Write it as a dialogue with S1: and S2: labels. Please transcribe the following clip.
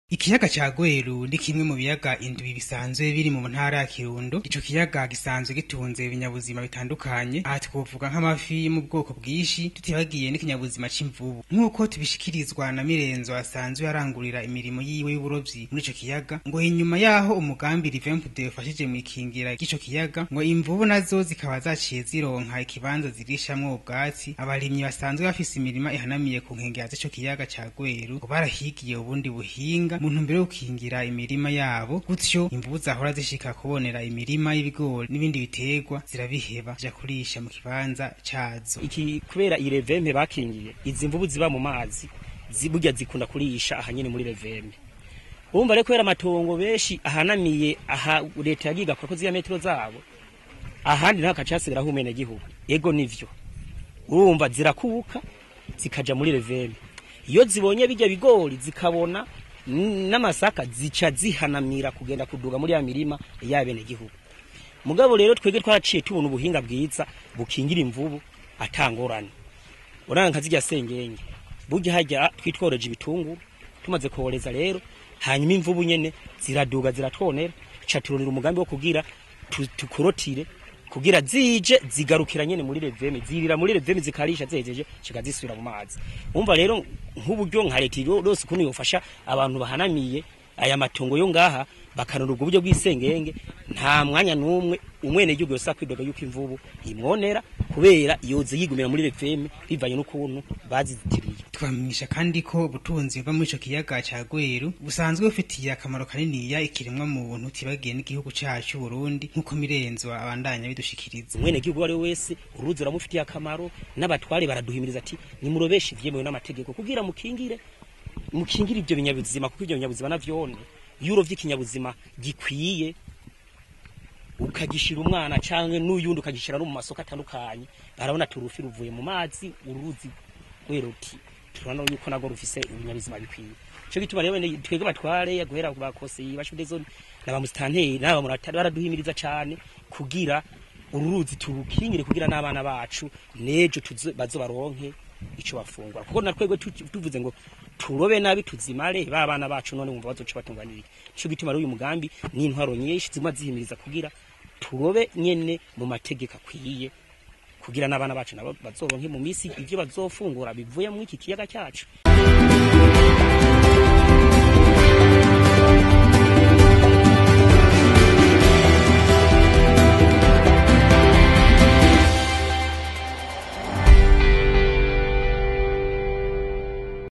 S1: Ikiyaga ca Gweru ni kimwe mu biyaga indwi bisanzwe biri mu ntara ya Kirundo. Ico kiyaga gisanzwe gitunze ibinyabuzima bitandukanye. Aha twovuga nk'amafi yo mu bwoko bwinshi, tutibagiye n'ikinyabuzima c'imvubu. Nk'uko tubishikirizwa na Mirenzo asanzwe arangurira imirimo yiwe y'uburovyi muri ico kiyaga, ngo inyuma yaho umugambi Rivempude ufashije mw'ikingira ry'ico kiyaga, ngo imvubu nazo zikaba zaciye zironka ikibanza zirishamwo ubwatsi. Abarimyi basanzwe bafise imirima ihanamiye ku nkengera z'ico kiyaga ca Gweru, ngo barahigiye ubundi buhinga mu ntumbero yo gukingira imirima yabo gutyo imvubu zahora zishika kubonera imirima y'ibigori n'ibindi biterwa zirabiheba zija kurisha mu kibanza cazo
S2: iki kubera iyi reveme bakingiye izi mvubu ziba mu mazi zi- burya zikunda kurisha aha nyene muri reveme urumva rero kubera amatongo benshi ahanamiye aha leta yagiye igakora ko ziriya metero zabo ahandi naho hakaca hasigaraho umwenegihugu ego nivyo urumva zirakuka zikaja muri reveme iyo zibonye bijya bigori zikabona n- n'amasaka zica zihanamira kugenda kuduga muri ya mirima y'abenegihugu mugabo rero twebwe twaraciye tubona ubuhinga bwiza bukingira imvubu atangorane uranga nka zirya sengenge burya hajya twitworeje ibitunguru tumaze kohereza rero hanyuma imvubu nyene ziraduga ziratwonera ca turonera umugambi wo kugira tu- tukorotire kugira zije zigarukira nyene muri reveme zirira muri reveme zikarisha zejeje zika zisubira mu mazi umva rero nk'uburyo nka leta yose ukuntu yofasha abantu bahanamiye aya matongo yo ngaha bakanura ubwo buryo bw'isengenge nta mwanya n'umwe umwene gihugu yose akwidoga yuko imvubu imwonera kubera yoze yigumira muri reveme bivanye n'ukuntu bazizitiriye
S1: twamenyesha kandi ko ubutunzi buva muri ico kiyaga ca Gweru busanzwe bufitiye akamaro kaniniya ikiremwa muntu tibagiye n'igihugu cacu Burundi nk'uko Mirenzo abandanya bidushikiriza
S2: umwene gihugu wari wese uruzi uramufitiye akamaro n'abatware baraduhimiriza ati nimurobeshe ivyemewe n'amategeko kugira mukingire mukingire ivyo binyabuzima kuko ivyo binyabuzima navyone iyo urovye ikinyabuzima gikwiye ukagishira umwana canke n'uyundi ukagishira no mu masoko atandukanye barabona ati urufi ruvuye mu mazi uruzi wera uti turabona yuko nago rufise ibinyabuzima bikwiye ico gituma rero bene twebwe batware guhera ku bakoseye bashude zone n'abamustanteri n'abamuratari baraduhimiriza cane kugira ururuzi turukingire kugira n'abana bacu nejo tuzo- bazobaronke ico bafungura kuko na twebwe tu- tuvuze ngo turobe nabi tuzimare ba bana bacu none wumva bazoca batunganira iki ico gituma rero uyu mugambi n'intwaro nyinshi zimwe zihimiriza kugira turobe nyene mu mategeko akwiye kugira n'abana bacu nabo bazoronke mu misi ivyo bazofungura bivuye mu iki kiyaga cyacu